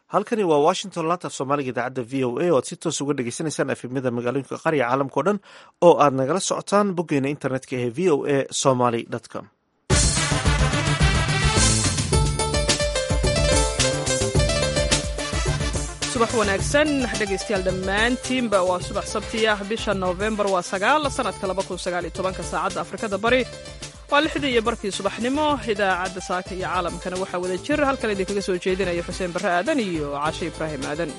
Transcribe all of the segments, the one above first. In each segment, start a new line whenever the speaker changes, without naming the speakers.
halkani waa washington laanta af soomaaliga idaacadda v o a oo aad si toos uga dhegeysaneysaan efemyada magaalooyinka qarya caalamkao dhan oo aad nagala socotaan boggeena internetka ee v o a somaly com
subax wanaagsan dhegaystayaal dhammaantiinba waa subax sabti ah bisha noofembar waa sagaal sanadka labakunsagaaliyotobanka saacadda afrikada bari waa lixdii iyo barkii subaxnimo idaacadda saaka iyo caalamkana waxaa wada jir halkan idinkaga soo jeedinaya xuseen barre aadan iyo cashe ibraahim aadan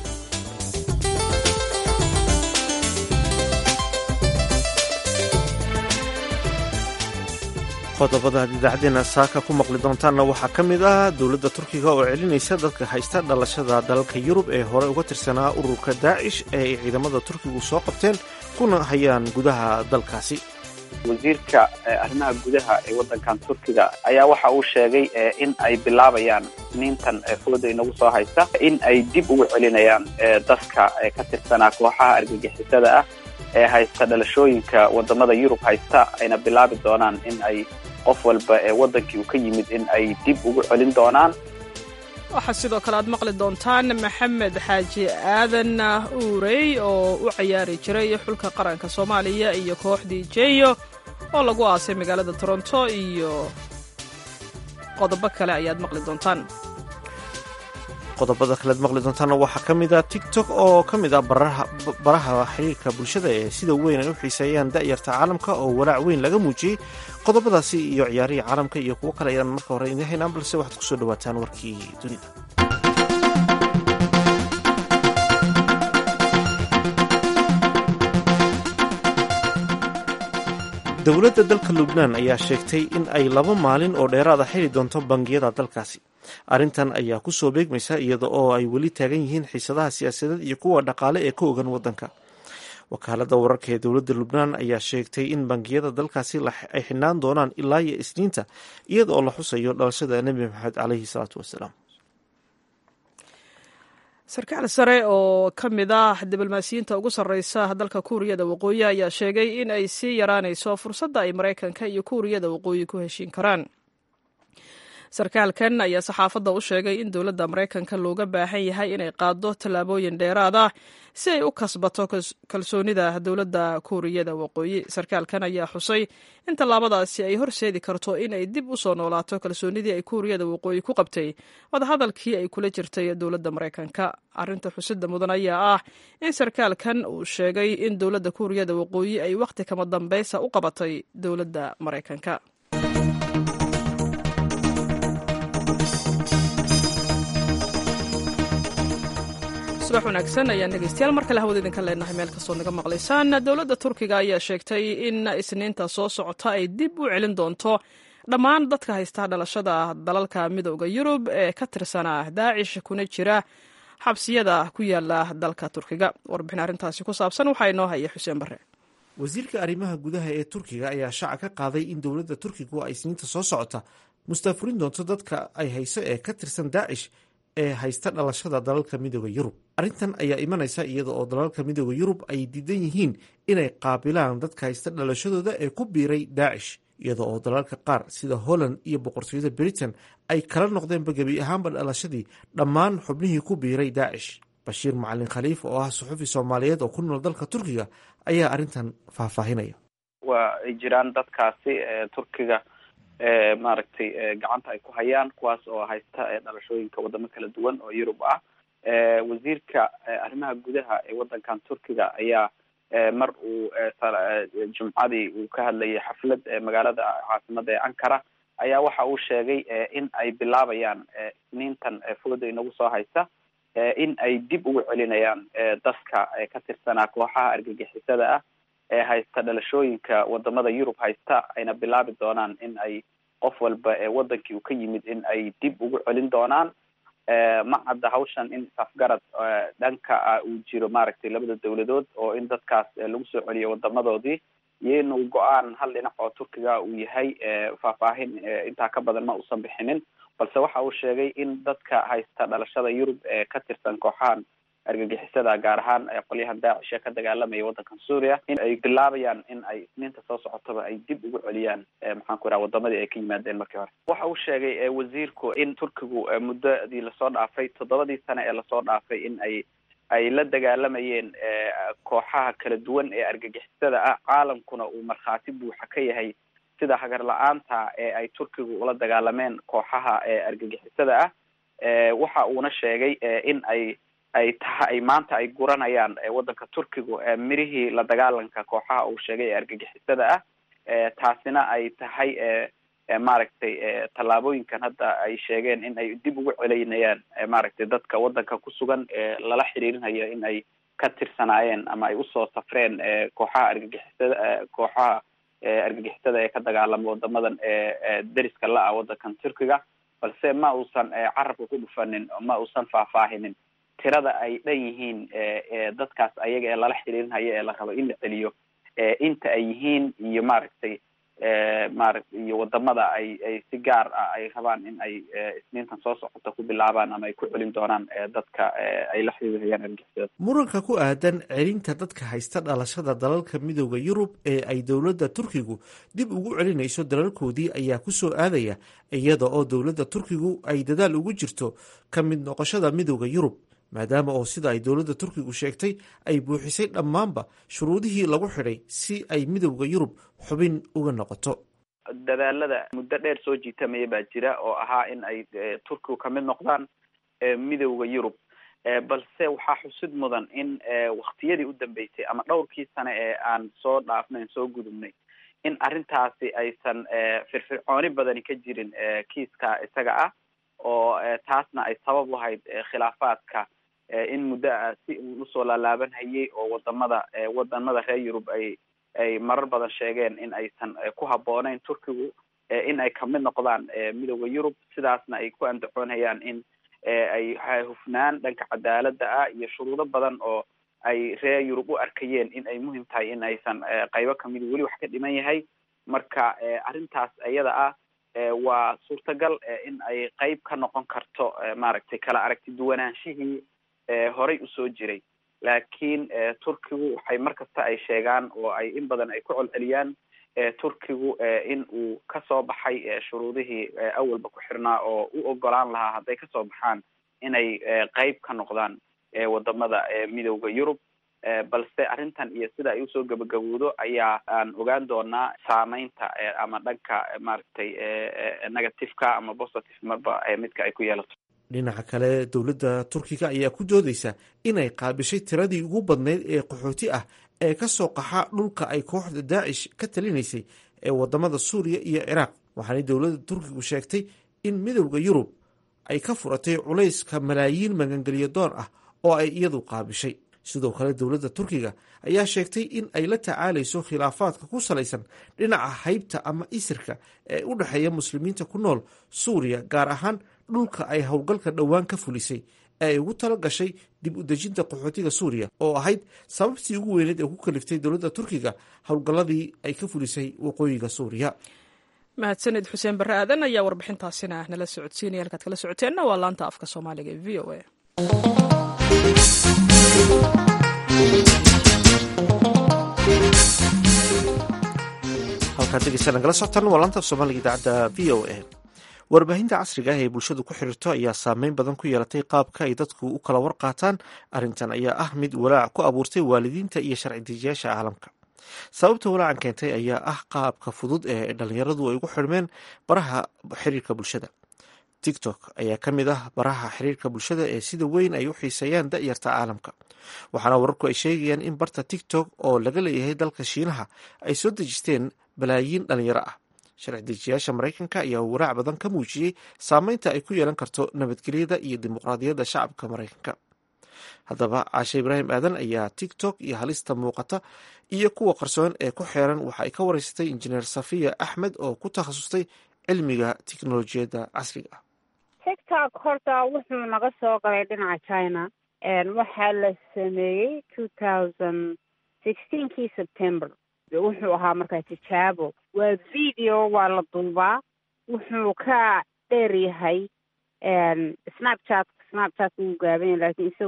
qodobada aad idaacadeena saaka ku maqli doontaanna waxaa ka mid ah dowladda turkiga oo celinaysa dadka haysta dhalashada dalalka yurub ee hore uga tirsanaa ururka daacish ee ay ciidamada turkigu soo qabteen kuna hayaan gudaha dalkaasi
wasiirka arrimaha gudaha ee waddankan turkiga ayaa waxa uu sheegay in ay bilaabayaan niintan fooda inagu soo haysta in ay dib ugu celinayaan dadka ka tirsanaa kooxaha argagixisada ah ee haysta dhalashooyinka wadamada yurub haysta ayna bilaabi doonaan in ay qof walba ee waddankii uu ka yimid in ay dib ugu celin doonaan
waxaa sidoo kale aad maqli doontaan maxamed xaaji aadan uurey oo u cayaari jiray xulka qaranka soomaaliya iyo kooxdii jeyo oo lagu aasay magaalada toronto iyo qodobo kale ayaad maqli doontaan
qodobada kalead maqli doontaana waxaa ka mid a tiktok oo ka mid ah baraha xiriirka bulshada ee sida weyn ay u xiiseeyaan da'yarta caalamka oo walaac weyn laga muujiyey qodobadaasi iyo ciyaarihii caalamka iyo kuwo kale ayaan marka hore idiin haynaan balse waxaad kusoo dhawaataan warkii dunida dowladda dalka lubnaan ayaa sheegtay in ay laba maalin oo dheeraada xili doonto bangiyada dalkaasi arrintan ayaa ku soo beegmaysa iyada oo ay weli taagan yihiin xiisadaha siyaasadeed iyo kuwa dhaqaale ee ka ogan waddanka wakaaladda wararka ee dowladda lubnaan ayaa sheegtay in bangiyada dalkaasi ay xidhnaan doonaan ilaa iyo isniinta iyada oo la xusayo dhalashada nebi maxamed caleyhi salaatu wasalaam
sarkaal sare oo ka mid ah diblomaasiyiinta ugu sarreysa dalka kuuriyada waqooyi ayaa sheegay in ay sii yaraanayso fursadda ay maraykanka iyo kuuriyada waqooyi ku heshiin karaan sarkaalkan ayaa saxaafadda u sheegay in dowladda maraykanka looga baahan yahay inay qaaddo tallaabooyin dheeraad ah si ay u kasbato kalsoonida dowladda kuuriyada waqooyi sarkaalkan ayaa xusay in tallaabadaasi ay horseedi karto in ay dib u soo noolaato kalsoonidii ay kuuriyada waqooyi ku qabtay wadahadalkii ay kula jirtay dowladda maraykanka arrinta xusida mudan ayaa ah in sarkaalkan uu sheegay in dowladda kuuriyada waqooyi ay wakhti kama dambaysa u qabatay dowladda maraykanka subax wanaagsan ayaan dhegeystayaal mar kale hawada idinka leenahay meel kastoo naga maqlaysaan dowladda turkiga ayaa sheegtay in isniinta soo socota ay dib u celin doonto dhammaan dadka haysta dhalashada dalalka midooda yurub ee ka tirsanaa daacish kuna jira xabsiyada ku yaala dalka turkiga warbixin arrintaasi ku saabsan waxaa inoo haya xuseen barre
wasiirka arrimaha gudaha ee turkiga ayaa shaaca ka qaaday in dowladda turkigu ay isniinta soo socota mustaafurin doonto dadka ay hayso ee ka tirsan daacish ee haysta dhalashada dalalka midooda yurub arrintan ayaa imanaysa iyada oo dalalka midooda yurub ay diidan yihiin inay qaabilaan dadka haysta dhalashadooda ee ku biiray daacish iyada oo dalalka qaar sida holland iyo boqortooyada britain ay kala noqdeenba gebi ahaanba dhalashadii dhammaan xubnihii ku biiray daacish bashiir macalin khaliif oo ah suxufi soomaaliyeed oo ku nool dalka turkiga ayaa arrintan faahfaahinaya
waa ay jiraan dadkaasi turkiga maaragtay gacanta ay ku hayaan kuwaas oo haysta dhalashooyinka wadamo kala duwan oo yurub ah wasiirka arrimaha gudaha ee waddankan turkiga ayaa mar uu jumcadii uu ka hadlayay xaflad magaalada caasimada ee ankara ayaa waxa uu sheegay in ay bilaabayaan isniintan fooda inagu soo haysta in ay dib ugu celinayaan dadka ka tirsanaa kooxaha argagixisada ah ee haysta dhalashooyinka wadamada yurub haysta ayna bilaabi doonaan in ay qof walba ee wadankii uu ka yimid in ay dib ugu celin doonaan ma cadda hawshan in safgarad dhanka uu jiro maaragtay labada dawladood oo in dadkaas lagu soo celiyo wadamadoodii iyo inuu go-aan hal dhinac oo turkiga uu yahay faahfaahin intaa ka badan ma uusan bixinin balse waxa uu sheegay in dadka haysta dhalashada yurub ee ka tirsan kooxahan argagixisada gaar ahaan qolyahan daacish ee ka dagaalamaya waddankan suuriya in ay bilaabayaan in ay isniinta soo socotaba ay dib ugu celiyaan maxaan ku idhaha wadamadii ay ka yimaadeen markii hore waxa uu sheegay wasiirku in turkigu muddadii lasoo dhaafay toddobadii sane ee lasoo dhaafay in ay ay la dagaalamayeen kooxaha kala duwan ee argagixisada ah caalamkuna uu markhaati buuxa ka yahay sida hagar la-aanta ee ay turkigu ula dagaalameen kooxaha argagixisada ah waxa uuna sheegay in ay ay taha ay maanta ay guranayaan waddanka turkigu mirihii la dagaalanka kooxaha uu sheegay ee argagixisada ah taasina ay tahay maaragtay tallaabooyinkan hadda ay sheegeen in ay dib ugu celaynayaan maaragtay dadka waddanka ku sugan lala xiriirinayo in ay ka tirsanaayeen ama ay usoo safreen kooxaha argagixisada kooxaha argagixisada ee ka dagaalama wadamadan deriska la-ah waddankan turkiga balse ma uusan carabka ku dhufanin ma uusan faahfaahinin tirada ay dhan yihiin dadkaas ayaga ee lala xiriirinayo ee la rabo in la celiyo inta ay yihiin iyo maaragtay maaragt iyo wadamada ay ay si gaar ah ay rabaan in ay isniintan soo socota ku bilaabaan ama ay ku celin doonaan dadka ay la xiriirayaan argixisada
muranka ku aadan celinta dadka haysta dhalashada dalalka midooda yurub ee ay dowladda turkigu dib ugu celinayso dalalkoodii ayaa ku soo aadaya iyada oo dowladda turkigu ay dadaal ugu jirto ka mid noqoshada midooda yurub maadaama oo sida ay dowladda turkigu sheegtay ay buuxisay dhammaanba shuruudihii lagu xidhay si ay midowda yurub xubin uga noqoto
dadaalada muddo dheer soo jiitamaya baa jira oo ahaa in ay turkigu ka mid noqdaan midowda yurub balse waxaa xusid mudan in waktiyadii u dambeysay ama dhowrkii sane ee aan soo dhaafnayn soo gudubnay in arrintaasi aysan firfircooni badani ka jirin kiiska isaga ah oo taasna ay sabab lahayd khilaafaadka in muddo ah si uu usoo laalaaban hayay oo wadamada wadamada reer yurub ay ay marar badan sheegeen in aysan ku habbooneyn turkigu in ay kamid noqdaan midooda yurub sidaasna ay ku andacoonayaan in ay hufnaan dhanka cadaaladda ah iyo shuruudo badan oo ay reer yurub u arkayeen in ay muhim tahay in aysan qaybo kamida weli wax ka dhiman yahay marka arrintaas iyada ah waa suurtagal in ay qeyb ka noqon karto maaragtay kala aragti duwanaanshihii horay usoo jiray laakiin turkigu waxay mar kasta ay sheegaan oo ay in badan ay ku colceliyaan turkigu in uu kasoo baxay shuruudihii awalba ku xirnaa oo u ogolaan lahaa hadday kasoo baxaan inay qeyb ka noqdaan wadamada midowda yurub balse arrintan iyo sida ay usoo gabagabowdo ayaa aan ogaan doonaa saameynta ama dhanka maaragtay negativeka ama positive marba midka ay ku yeelato
dhinaca kale dowladda turkiga ayaa ku doodeysa inay qaabishay tiradii ugu badnayd ee qaxooti ah ee ka soo qaxa dhulka ay kooxda daacish ka talinaysay ee wadamada suuriya iyo ciraaq waxaanay dowladda turkigu sheegtay in midowda yurub ay ka furatay culayska malaayiin magangeliyo doon ah oo ay iyadu qaabishay sidoo kale dowladda turkiga ayaa sheegtay in ay la tacaalayso khilaafaadka ku salaysan dhinaca haybta ama isirka ee u dhexeeya muslimiinta ku nool suuriya gaar ahaan dhulka ay howlgalka dhowaan ka fulisay ee ay ugu tala gashay dib u dejinta qaxootiga suuriya oo ahayd sababtii ugu weyneed ee ku kaliftay dowladda turkiga howlgalladii ay ka fulisay waqooyiga suuriya
mahadsanid xuseen barre aadan ayaa warbixintaasina nala socodsiinaya halkaad kala socoteenna waa laanta afka soomaaliga ee v o a
halkaad degeysa nagala socotaan waa laanta af soomaaliga idaacadda v o a warbaahinta casriga ah ee bulshadu ku xiriirto ayaa saameyn badan ku yeelatay qaabka ay dadku u kala warqaataan arrintan ayaa ah mid walaac ku abuurtay waalidiinta iyo sharci dejiyaasha caalamka sababta walaacan keentay ayaa ah qaabka fudud ee dhalinyaradu ay ugu xirmeen baraha xiriirka bulshada tiktok ayaa ka mid ah baraha xiriirka bulshada ee sida weyn ay u xiiseeyaan da'yarta caalamka waxaana wararku ay sheegayaan in barta tiktok oo laga leeyahay dalka shiinaha ay soo dejisteen balaayiin dhalinyaro ah sharci dejiyaasha maraykanka ayaa waraac badan ka muujiyey saameynta ay ku yeelan karto nabadgelyada iyo dimuqraadiyadda shacabka maraykanka haddaba caashe ibraahim aadan ayaa tiktok iyo halista muuqata iyo kuwa qarsoon ee ku xeeran waxa ay ka wareysatay injineer safiya axmed oo ku takhasustay cilmiga tiknolojiyadda casriga ah
tiktok horta wuxuu naga soo galay dhinaca china waxaa la sameeyey two thousand sixteenkii september wuxuu ahaa markaa tijaabo waa video waa la duubaa wuxuu ka dheer yahay snapchat snapchat wuu gaaban yahay lakin isagu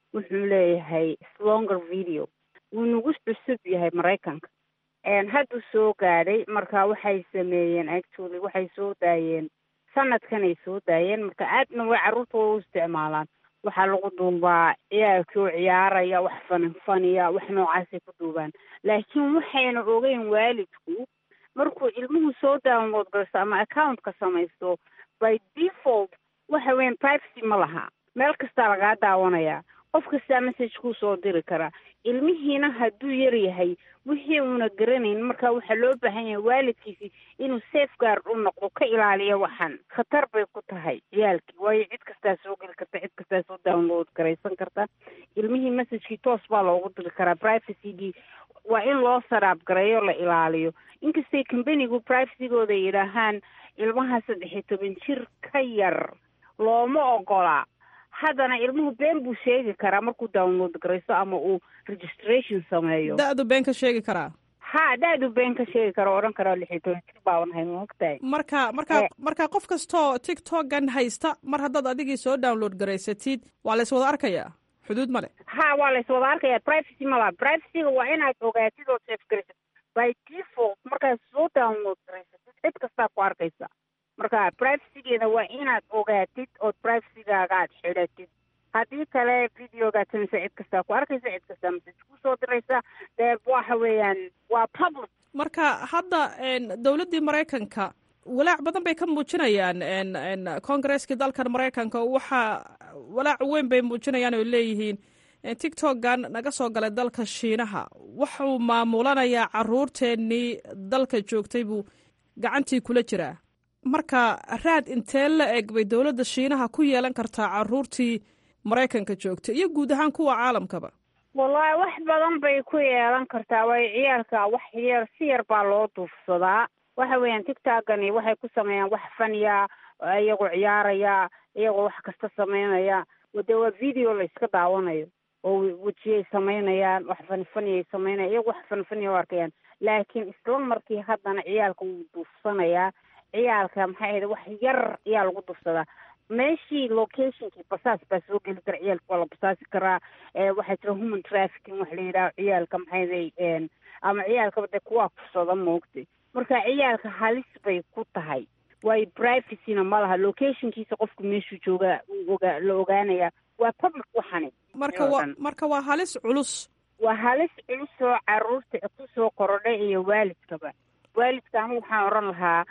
wuxuu leeyahay slonger video wuu nagu cusub yahay maraykanka hadduu soo gaadhay marka waxay sameeyeen actually waxay soo daayeen sanadkanay soo daayeen marka aadna way carruurta way u isticmaalaan waxaa lagu duubaa ciyaalkii oo ciyaaraya wax fanin faniya wax noocaasay ku duubaan laakiin waxayna ogeyn waalidku markuu ilmuhu soo download garaysto ama accountka samaysto by default waxa weyan privacy ma laha meel kastaa lagaa daawanayaa qof kastaa message kuu soo diri karaa ilmihiina hadduu yar yahay wixii uuna garanayn marka waxaa loo baahan yahay waalidkiisi inuu safeguard u noqdo ka ilaaliyo waxan khatar bay ku tahay ciyaalkii waayo cid kastaa soo geli karta cid kastaa soo download garaysan karta ilmihii messagekii toos baa loogu diri karaa privacygii waa in loo saraab gareeyo la ilaaliyo inkastay companigu privacygooda yidhaahaan ilmaha saddex iyo toban jir ka yar looma ogola haddana ilmuhu been buu sheegi karaa markuu download garaysto ama uu registration sameeyo
da-du been ka sheegi karaa
ha da-du been ka sheegi kara odhan karaa lix iyo toban jir baaban hay maogtahay
marka marka marka qof kastoo tiktokan haysta mar haddaad adigii soo download garaysatid waa la yswada arkayaa xuduud male
ha waa la yswada arkaya privacy malaha privacyga waa inaad ogaatid oo safe garaysatid by default markaad soo download garaysatid cid kastaa ku arkaysa marka privacygeeda waa inaad ogaatid ood privacygaaga aad xidhatid haddii kale videogaad samaysa cid kastaa ku arkaysa cid kastaa message kusoo diraysa dee waxa weeyaan waa public
marka hadda dowladdii maraykanka walaac badan bay ka muujinayaan congaresskii dalkan maraykanka waxa walaac weyn bay muujinayaan oo leeyihiin tiktokan naga soo galay dalka shiinaha wuxuu maamulanayaa caruurteennii dalka joogtay buu gacantii kula jiraa marka raad intee la eg bay dowladda shiinaha ku yeelan kartaa caruurtii maraykanka joogtay iyo guud ahaan kuwa caalamkaba
wallahi wax badan bay ku yeelan kartaa waayo ciyaalka wax yar si yar baa loo duufsadaa waxa weeyaan tictokani waxay ku sameeyaan wax faniya iyagoo ciyaaraya iyagoo wax kasta sameynaya dee waa video la iska daawanayo oo wejiyay samaynayaan wax fanfaniyay sameynaya iyagoo wax fanfaniya u arkayaan laakiin isla markii haddana ciyaalka wuu duufsanayaa ciyaalka maxay ahayd wax yar ayaa lagu dufsadaa meeshii locationkii basaas baa soo geli kara ciyaalka waa la basaasi karaa waxaa jira human trafficking wax la yidhaha ciyaalka maxay ahayd ama ciyaalkaba dee kuwaa kufsada moogtay marka ciyaalka halis bay ku tahay waayo privacyna ma laha locationkiisa qofku meeshuu jooga oga la ogaanaya waa public waxani
marka wa marka waa halis culus
waa halis culus oo caruurta kusoo korodhay iyo waalidkaba waalidka anigu waxaan odhan lahaa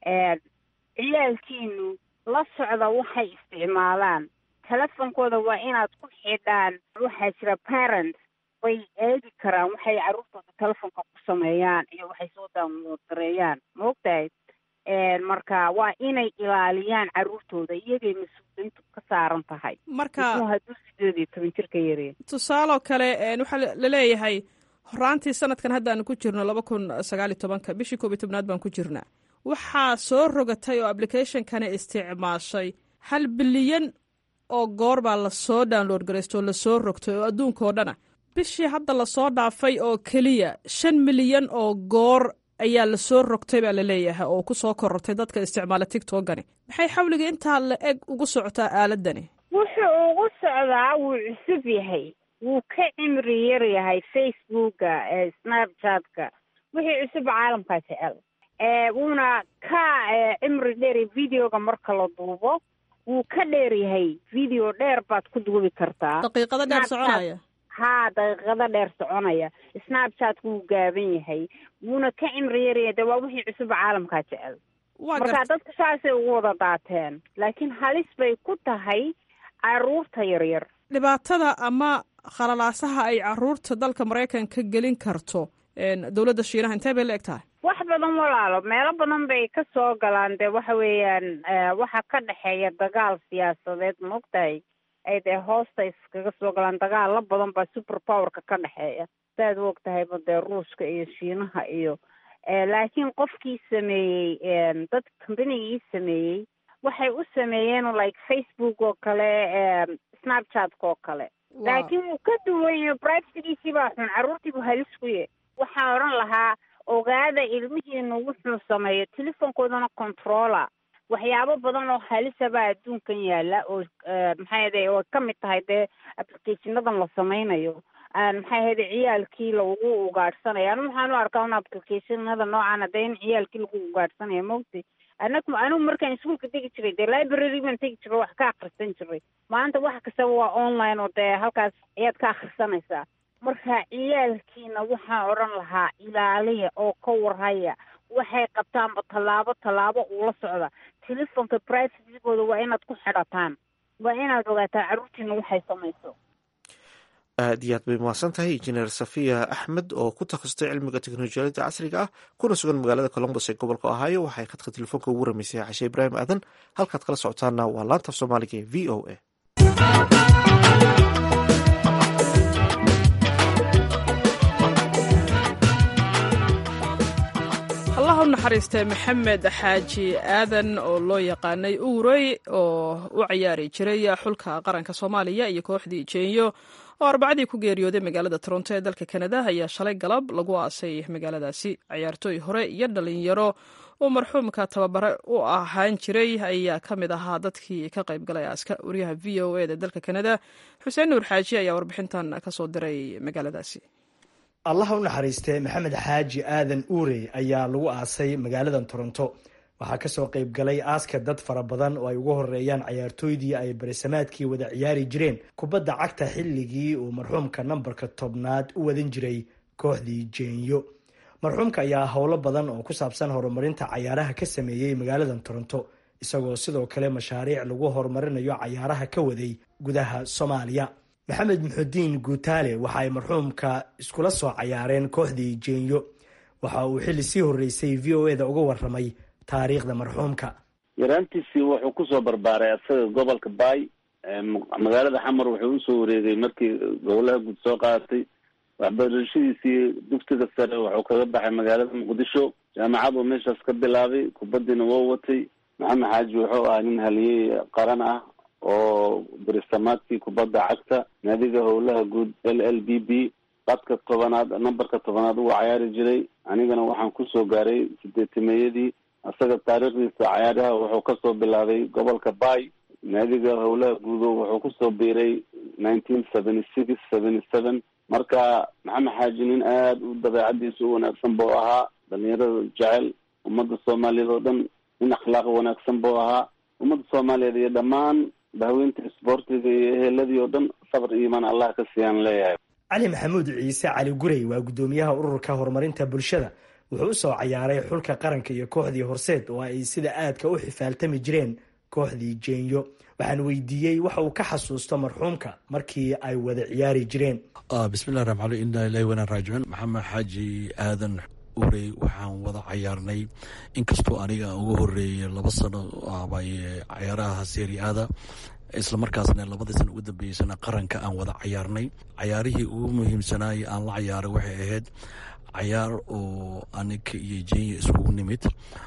ciyaalkiinu la socda waxay isticmaalaan telefonkooda waa inaad ku xidhaan waxaa jira parents way eegi karaan waxay carruurtooda telefonka ku sameeyaan iyo waxay soo download gareeyaan maogtahay marka waa inay ilaaliyaan carruurtooda iyagay mas-uuliyiintu ka saaran tahay
marka
hadduu sideed iyo toban jir ka yareen
tusaaloo kale waxaa laleeyahay horaantii sanadkan haddaanu ku jirno laba kun sagaal iyo tobanka bishii koob iyo tobnaad baan ku jirnaa waxaa soo rogatay oo applicationkani isticmaashay hal bilyan oo goor baa lasoo download garaysto oo lasoo rogtay oo adduunka oo dhana bishii hadda lasoo dhaafay oo keliya shan milyan oo goor ayaa lasoo rogtay baa laleeyahay oo ku soo korortay dadka isticmaala tictokani maxay xawliga intaa la eg ugu socotaa aaladani
wuxuu ugu socdaa wuu cusub yahay wuu ka cimri yar yahay facebooka snapchatka wixii cusub caalamkaa jecel wuuna ka cimri dheer videoga marka la duubo wuu ka dheer yahay video dheer baad ku duubi kartaa
daqiiqado dheer soconaya
haa daqiiqado dheer soconaya snapchatku wuu gaaban yahay wuuna ka cimri yaryahay de waa wixii cusub caalamkaa jecel marka dadka saasay ugu wada daateen laakiin halis bay ku tahay caruurta yaryar
dhibaatada ama khalalaasaha ay caruurta dalka maraykanka gelin karto dowladda shiinaha intee bay la eg tahay
wax badan walaalo meelo badan bay ka soo galaan dee waxa weeyaan waxa ka dhexeeya dagaal siyaasadeed maogtahay ay dee hoosta iskaga soo galaan dagaalla badan baa super powerka ka dhexeeya saaad u og tahayba dee ruushka iyo shiinaha iyo laakiin qofkii sameeyey dad combanigii sameeyey waxay u sameeyeen like facebook oo kale snapchatka oo kale laakiin wuu ka duwanya privacygiisii baa xun carruurtiibu halis ku ye waxaan odhan lahaa ogaada ilmihiinu wuxuu sameeyo telefonkoodana controla waxyaabo badan oo halisabaa adduunkan yaala oo maxay ahday oo kamid tahay dee applicationadan la sameynayo maxay ahayde ciyaalkii lagu ugaadhsanayo anu waxaan u arkaa un applicationada noocan dee in ciyaalkii lagu ugaadhsanayo maogtay anagu anigu markaan iskuolka tegi jiray dee library baan tegi jiray wax ka akrisan jiray maanta wax kastaba waa online oo dee halkaas ayaad ka akrisanaysaa marka ciyaalkiina waxaan odhan lahaa ilaaliya oo ka warhaya waxay qabtaanba tallaabo tallaabo uula socda telefonka privacygooda waa inaad ku xidhataan waa inaad ogaataa carruurtiina waxay samayso
aad iyo aad bay mahadsan tahay injineer safiya axmed oo ku takhasustay cilmiga teknolojiyadda casriga ah kuna sugan magaalada colombos ee gobolka ohaayo waxay khadka telefoonka ugu ramaysay xashe ibraahim aadan halkaad kala socotaana waa laantaf soomaaliga ee v o a
allah u naxariistay maxamed xaaji aadan oo loo yaqaanay uurey oo u cayaari jiray xulka qaranka soomaaliya iyo kooxdii jeenyo oo arbacadii ku geeriyooday magaalada toronto ee dalka kanada ayaa shalay galab lagu aasay magaaladaasi cayaartooy hore iyo dhalinyaro uu marxuumka tababare u ahaan jiray ayaa ka mid ahaa dadkii ka qayb galay aaska wariyaha v o e da dalka kanada xuseen nuur xaaji ayaa warbixintan kasoo diray magaaladaasi
allaha u naxariistee maxamed xaaji aadan uurey ayaa lagu aasay magaaladan toronto waxaa kasoo qayb galay aaska dad fara badan oo ay ugu horeeyaan cayaartooydii ay barisamaadkii wada ciyaari jireen kubadda cagta xilligii uu marxuumka nambarka tobnaad u wadan jiray kooxdii jeenyo marxuumka ayaa howlo badan oo ku saabsan horumarinta cayaaraha ka sameeyey magaaladan toronto isagoo sidoo kale mashaariic lagu horumarinayo cayaaraha ka waday gudaha soomaaliya maxamed muxudiin guutaale waxa ay marxuumka iskula soo cayaareen kooxdii jeenyo waxa uu xilli sii horreysay v o eda uga waramay taariikhda marxuumka
yaraantiisii wuxuu kusoo barbaaray asaga gobolka baay magaalada xamar wuxuu usoo wareegay markii gobolaha guud soo qaadatay waxbarashadiisii dugsiga sare wuxuu kaga baxay magaalada muqdisho jaamacaduu meeshaas ka bilaabay kubadiina wou watay maxamed xaaji wuxuu ahaa nin haliyey qaran ah oo berisamaadkii kubadda cagta naadiga howlaha guud l l b b qadka tobanaad nambarka tobanaad uu cayaari jiray anigana waxaan kusoo gaaray sideetimeeyadii isaga taariikhdiisa cayaaraha wuxuu kasoo bilaabay gobolka bay naadiga howlaha guudo wuxuu kusoo biiray nineteen seventy six seventy seven marka maxamed xaaji nin aada u dabeecadiisa u wanaagsan buu ahaa dhalinyarada jecel ummadda soomaaliyeed oo dhan nin akhlaaq wanaagsan buu ahaa ummadda soomaaliyeed iyo dhammaan bahweynta isboortiga iyo eheladii oo dhan sabr iyo imaan allah ka siiyaan leeyahay
cali maxamuud ciise cali gurey waa guddoomiyaha ururka horumarinta bulshada wuxuu usoo cayaaray xulka qaranka iyo kooxdii horseed oo ay sida aadka u xifaaltami jireen kooxdii jeenyo waxaan weydiiyey waxa uu ka xasuusto marxuumka markii ay wada ciyaari jireen
bismillahi raxmaan inaa ilahi wanaan raajicuun maxamed xaaji aadan urey waxaan wada cayaarnay inkastoo aniga aan uga horeeyay laba sano abay cayaaraha seeriaada isla markaasna labadii sana ugu dambeysana qaranka aan wada cayaarnay cayaarihii ugu muhiimsanaay aan la cayaaray waxay ahayd cayaar oo aniga iyo jenya iskugu nimid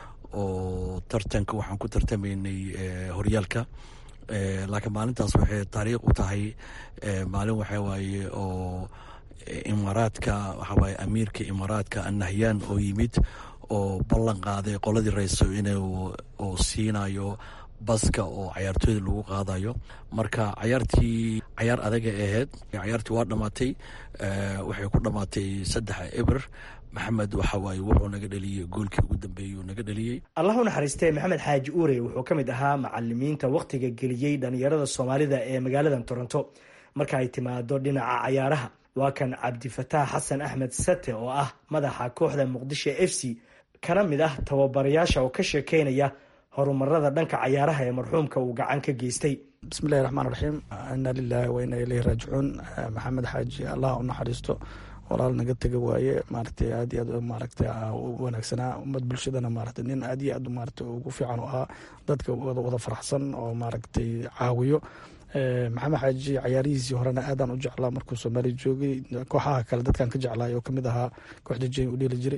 oo tartanka waxaan ku tartamaynay horyaalka laakiin maalintaas waxay taariikh u tahay maalin waxa waaye oo imaaraadka waxawaaye amiirka imaaraadka annahyaan oo yimid oo ballan qaaday qoladii rayso inuu siinayo baska oo cayaartooyda lagu qaadayo marka cayaartii cayaar adaga ahayd cayaartii waa dhamaatay waxay ku dhamaatay saddex eber maxamed waxa waaye wuxuu naga dhaliyey goolkii ugu dambeeyey uu naga dhaliyey
allah u naxariistee maxamed xaaji uure wuxuu ka mid ahaa macalimiinta wakhtiga geliyey dhalinyarada soomaalida ee magaaladan toronto marka ay timaado dhinaca cayaaraha waa kan cabdifataax xasan axmed sate oo ah madaxa kooxda muqdisho f c kana mid ah tababarayaasha oo ka sheekeynaya horumarada dhanka cayaaraha ee marxuumka uu gacan ka geystay
bismillahi raxmaan raxiim inaa lilaahi wa inaa ileyhi raajicuun maxamed xaaji allah u naxariisto walaal naga tega waaye maaragtay aad iyo aad maaragtay u wanaagsanaa ummad bulshadana maaragtay nin aad iyo aad maaragtay ugu fiican u ahaa dadka wada wada faraxsan oo maaragtay caawiyo maxamed xaaji cayaarihiisii horena aadaan u jeclaa markuu soomaaliya joogay kooxaha kale dadkan ka jeclaay oo kamid ahaa kooxda jey u dheeli jiray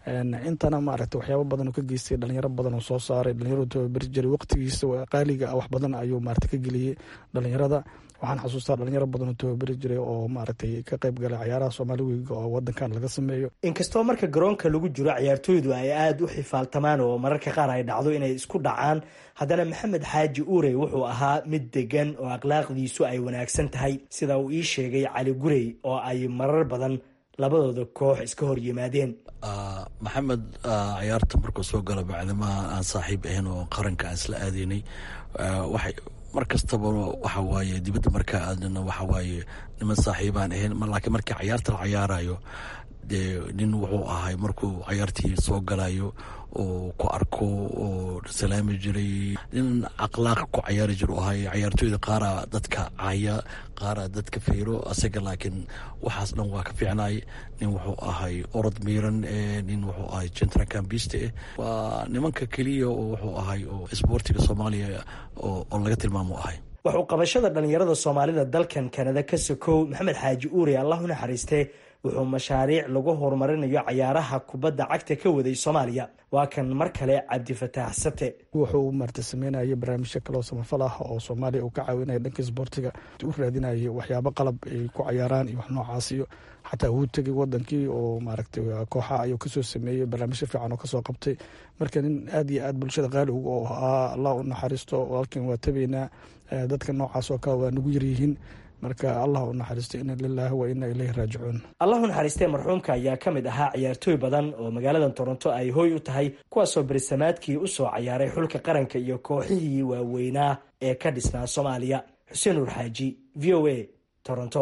intana maaragta waxyaabo badan oo ka geystay dhalinyaro badan oo soo saaray dhalinyaradu tababari jiray waqtigiisa qaaliga ah wax badan ayuu maarata ka geliyey dhalinyarada waxaan xasuustaa dhalinyaro badan oo tababari jiray oo maaragtay ka qayb galay cayaaraha soomaali weyiga oo wadankan laga sameeyo
inkastoo marka garoonka lagu jiro ciyaartooydu ay aada u xifaaltamaan oo mararka qaar ay dhacdo inay isku dhacaan haddana maxamed xaaji uurey wuxuu ahaa mid degan oo akhlaaqdiisu ay wanaagsan tahay sida uu ii sheegay cali gurey oo ay marar badan labadooda koox iska hor yimaadeen
maxamed cayaarta markuu soo gala bacdimaha aan saaxiib ahayn oo qaranka aan isla aadaynay waxay mar kastaba waxa waaye dibadda markaa aadana waxa waaye niman saaxiibaan ahayn laakiin markii cayaarta la cayaarayo dee nin wuxuu ahay markuu cayaartii soo galayo oo ku arko oo salaami jiray nin akhlaaq ku cayaari jir u ahay cayaartooyda qaara dadka caya qaara dadka fiiro asaga laakiin waxaas dhan waa ka fiicnay nin wuxuu ahay orod miiran nin wuxuu ahay central cambiste waa nimanka keliya oo wuxuu ahay oo isboortiga soomaaliya oo laga tilmaamo ahay
wuxuu qabashada dhalinyarada soomaalida dalkan kanada ka sokow maxamed xaaji uure allah u naxariistee wuxuu mashaariic lagu horumarinayo cayaaraha kubadda cagta ka waday soomaaliya waa kan mar kale cabdifataax sate
wuxuu maarta sameynaya barnaamijyo kaloo samafal ah oo soomaaliya uu ka caawinaya dhanka isboortiga u raadinaya waxyaabo qalab ay ku cayaaraan iyo wax noocaas iyo xataa wuu tegay wadankii oo maaragtay kooxa ayuu kasoo sameeyey barnaamijyo fiican oo kasoo qabtay marka nin aad iyo aad bulshada qaali uga oo ahaa allah u naxariisto halkan waa tabaynaa dadka noocaas oo kale waa nagu yaryihiin marka allah u naxariisto ina lilaahi wa ina ileyhi raajicuun
allah u naxariistee marxuumka ayaa ka mid ahaa ciyaartooy badan oo magaalada toronto ay hooy u tahay kuwaasoo berisamaadkii u soo cayaaray xulka qaranka iyo kooxihii waaweynaa ee ka dhisnaa soomaaliya xuseen nuur xaaji v o a toronto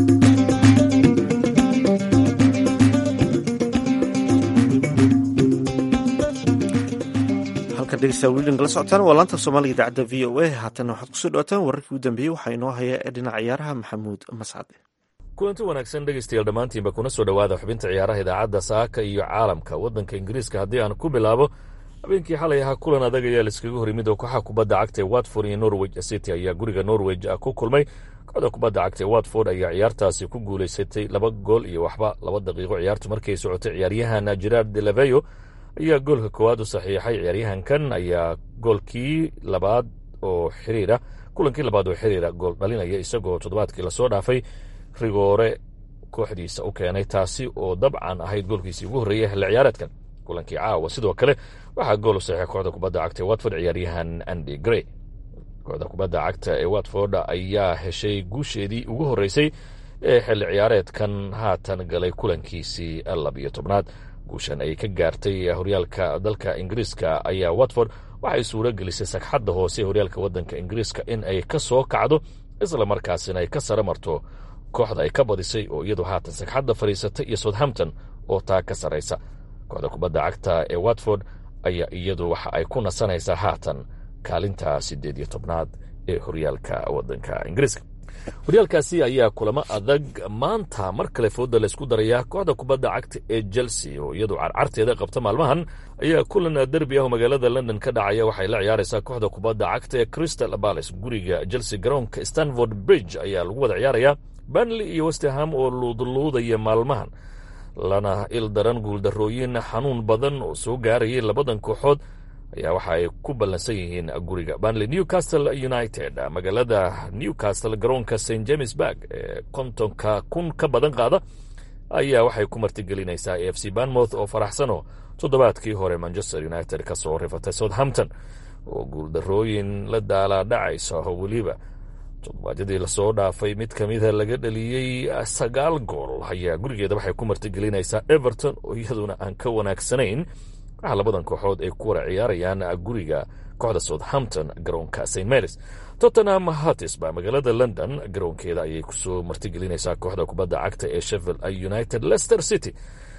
degeystayaal la socotaan waa laanta soomaaliga idaacadda v o a haatana waxaad kusoo dhawaataan wararkii u dambeeyey waxaa inoo haya ee dhinaca ciyaaraha maxamuud mascade
kulanti wanaagsan dhegeystayaal dhammaantiinba kuna soo dhowaada xubinta ciyaaraha idaacadda saaka iyo caalamka waddanka ingiriiska haddii aan ku bilaabo habeenkii xalay ahaa kulan adag ayaa laiskaga hor yimid oo kooxaha kubadda cagta ee watford iyo norwich city ayaa guriga norwich ku kulmay kooxda kubadda cagta ee watford ayaa ciyaartaasi ku guulaysatay laba gool iyo waxba laba daqiiqo ciyaartu markay socotay ciyaaryahan gerard de laveyo ayaa goolka koowaad u saxiixay ciyaaryahankan ayaa goolkii labaad oo xiriira kulankii labaad oo xiriira gool dhalinaya isagoo toddobaadkii lasoo dhaafay rigoore kooxdiisa u keenay taasi oo dabcan ahayd goolkiisii ugu horreeyay xilli ciyaareedkan kulankii caawa sidoo kale waxaa gool u saxiixay kooxda kubadda cagta ee watford ciyaaryahan andy grey kooxda kubadda cagta ee watford ayaa heshay guusheedii ugu horreysay ee xilli ciyaareedkan haatan galay kulankiisii labiyo tobnaad guushan ay ka gaartay horyaalka dalka ingiriiska ayaa watford waxay suuro gelisay sagxadda hoose ee horyaalka waddanka ingiriiska in ay ka soo kacdo isla markaasina ay ka sara marto kooxda ay ka badisay oo iyadu haatan sagxadda fadhiisatay iyo southampton oo taa ka sarraysa kooxda kubadda cagta ee watford ayaa iyadu waxa ay ku nasanaysaa haatan kaalinta siddeed iyo tobnaad ee horyaalka waddanka ingiriiska horyaalkaasi ayaa kulamo adag maanta mar kale fooda laysku darayaa kooxda kubadda cagta ee chelsea oo iyadu carcarteeda qabta maalmahan ayaa kulan derbi ah oo magaalada london ka dhacaya waxay la ciyaaraysaa kooxda kubadda cagta ee crystal palace guriga chelsea garoonka stanford bridge ayaa lagu wada ciyaarayaa banley iyo westerham oo luudluudaya maalmahan lana il daran guuldarooyin xanuun badan oo soo gaarayay labadan kooxood ayaa waxa ay ku ballansan yihiin guriga banley newcastle united magaalada newcastle garoonka st james burg ee kontonka kun ka badan qaada ayaa waxay ku martigelinaysaa a f c banmouth oo faraxsanoo toddobaadkii hore manchester united ka soo rifatay southampton oo guuldarooyin la daalaadhacaysa oo weliba toddobaadyadii lasoo dhaafay mid ka mida laga dhaliyey sagaal gool ayaa gurigeeda waxay ku martigelinaysaa everton oo iyaduna aan ka wanaagsanayn waxaa labadan kooxood ay ku wara ciyaarayaan guriga kooxda southampton garoonka st marys tottenham hatis baa magaalada london garoonkeeda ayay kusoo martigelinaysaa kooxda kubadda cagta ee sheffield united leicester city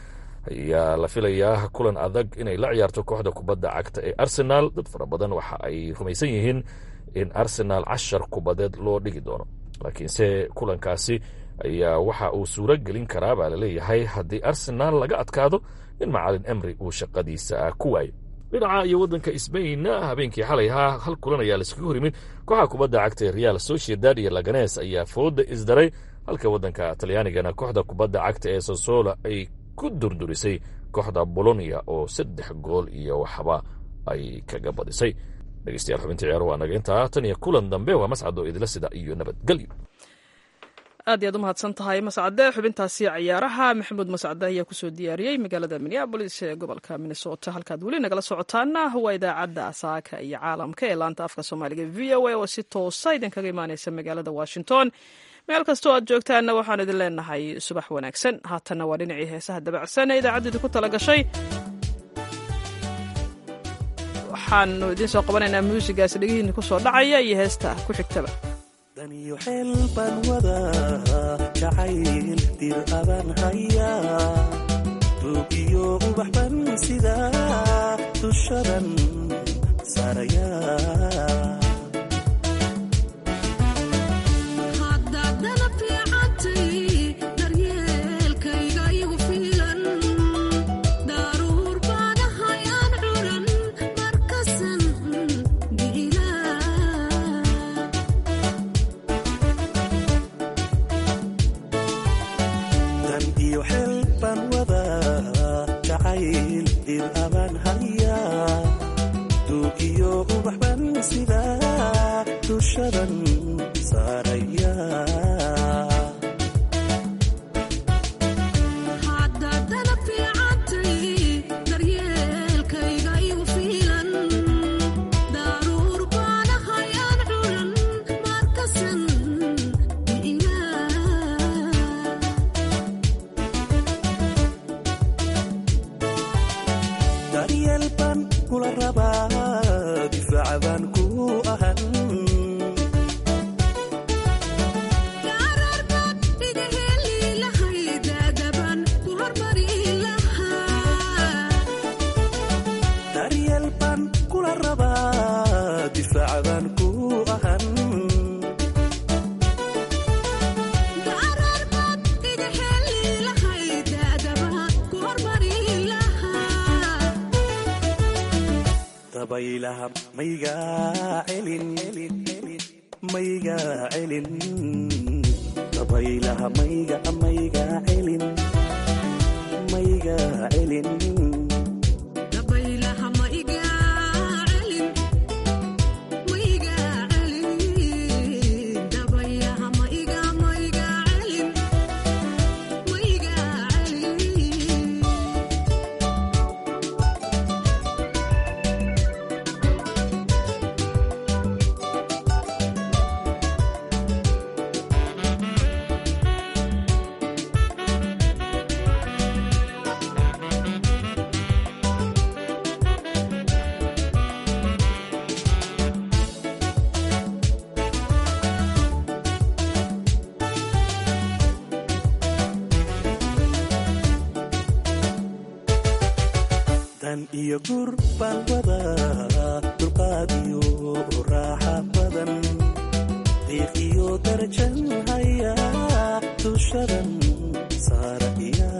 ayaa la filayaa kulan adag inay la ciyaarto kooxda kubadda cagta ee arsenal dad fara badan waxa ay rumaysan yihiin in arsenal cashar kubadeed loo dhigi doono laakiinse kulankaasi ayaa waxa uu suuro gelin karaa baa laleeyahay haddii arsenal laga adkaado in macalin emri uu shaqadiisa ku waayo dhinaca iyo waddanka sbain habeenkii xalay ahaa hal kulan ayaa laiskaga hor yimid kooxaha kubadda cagta ee real sociedad iyo laganes ayaa fooda isdaray halka waddanka talyaanigana kooxda kubadda cagta ee sosola ay ku durdurisay kooxda bolonia oo saddex gool iyo waxba ay kaga badisay dhegeystayaal xubinta ciyaar waa naga intaa tan iyo kulan dambe waa mascado idila sida iyo nabadgelyo
aad iyaad u mahadsan tahay mascade xubintaasi ciyaaraha maxamuud mascade ayaa kusoo diyaariyey magaalada minneabolis ee gobolka minnesota halkaad weli nagala socotaana waa idaacadda saaka iyo caalamka ee laanta afka soomaaliga v o a oo si toosa idinkaga imaaneysa magaalada washington meel kastoo aad joogtaanna waxaan idin leenahay subax wanaagsan haatanna waa dhinacii heesaha dabacsan ee idaacaddu idinku tala gashay waxaanu idiin soo qabanaynaa muusigaas dhegihiinni ku soo dhacaya iyo heesta ku xigtaba
daniyo xeel baan wadaa jacayl dir adan hayaa duugiyo ubax ban sidaa dushadan saarayaa iyo gur baan wadaa dulqaad iyo raaxa badan diiq iyo darajan hayaa dushadan saaraya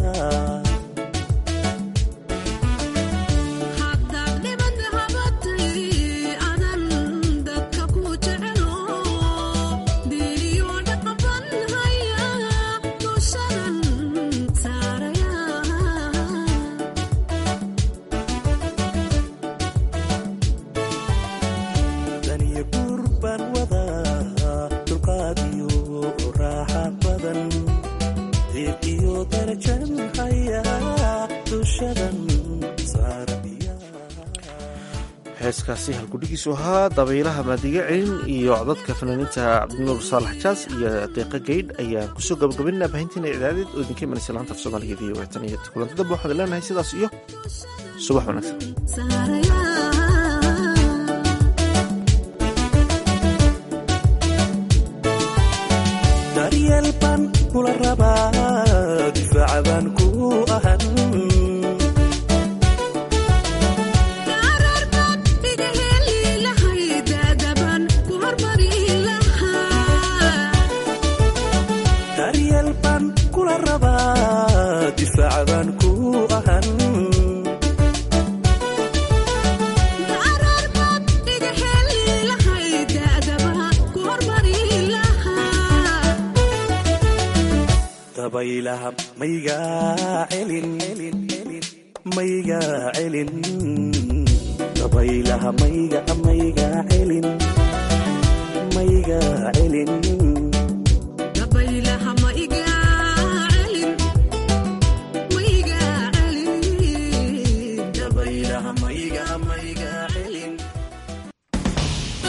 heeskaasi halkudhigiisu ahaa dabaylaha maadiga celin iyo codadka fanaaniinta cabdinuur saalax jaas iyo deeqa gaydh ayaan kusoo gabagabaynaa baahintiina icdaadeed oo idinka imanaysa laanta af soomaaliga v o tan iyo kulanti dambe waxaan leenahay sidaas iyo subax
wanaagsan kula rabaa difaaca baan ku ahan daryeel baan kula rabaa difaaca baan ku ahan dabaylaha maygaa celin maygaa celin dabaylaha mayga maygaa celin